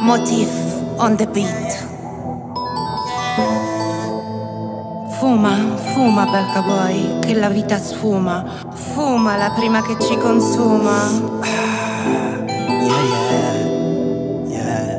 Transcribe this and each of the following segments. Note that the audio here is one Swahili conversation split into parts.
Motif on the beat. Fuma, fuma Becca Boy, che la vita sfuma. Fuma la prima che ci consuma. Yeah, yeah,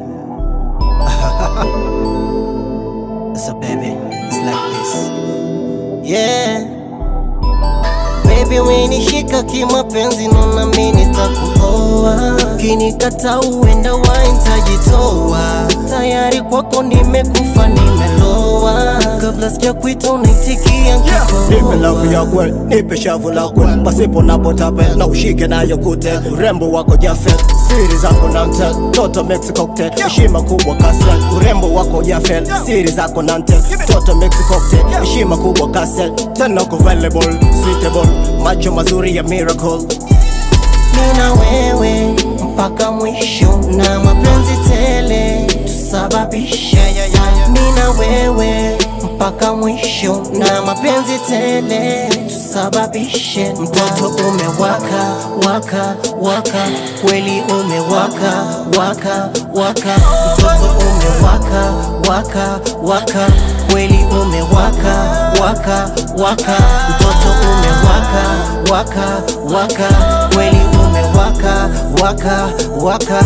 yeah. so baby, it's like this. Yeah. Baby umenishika kimapenzi nona mimi nitakuoa Kinikata uenda waintajitoa Tayari kwako nimekufa nimeloa Kabla sija kuita unaitikia Nipe lavu ya kweli, nipe shavu la kweli, pasipo na potape na ushike nayo kute. Urembo wako Jafet, siri zako na mtel, toto mix cocktail, heshima kubwa kasel. Urembo wako Jafet, siri zako na mtel, toto mix cocktail, heshima kubwa kasel. Tena uko valuable, suitable, macho mazuri ya miracle. Mina wewe mpaka mwisho na mapenzi tele tusababishe Mina wewe mpaka mwisho na mapenzi tele tusababishe Mtoto umewaka waka waka kweli umewaka waka waka Mtoto umewaka waka waka kweli umewaka waka waka Mtoto umewaka waka waka kweli umewaka waka waka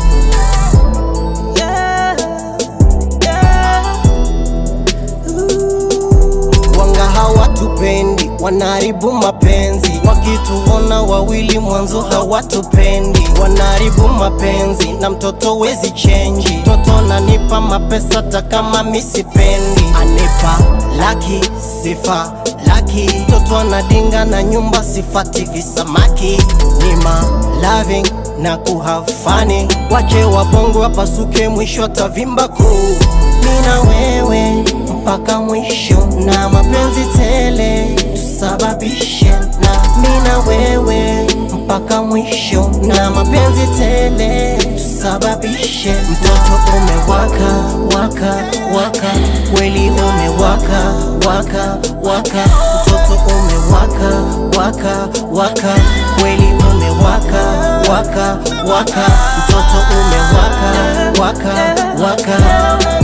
Wanga hawatupendi, wanaharibu mapenzi. Wakituona wawili mwanzo hawatupendi, wanaharibu mapenzi. Na mtoto wezi chenji, mtoto nanipa mapesa hata kama misipendi. Anipa laki sifa laki, mtoto anadinga na nyumba sifati visamaki. Nima loving na kuhafani, wache wabongo wapasuke, mwisho atavimba kuu. Mina wewe mpaka mwisho na mapenzi tele tusababishe na mina wewe mpaka mwisho na mapenzi tele tusababishe mtoto umewaka waka waka kweli umewaka waka waka mtoto umewaka waka waka kweli umewaka waka waka mtoto umewaka waka waka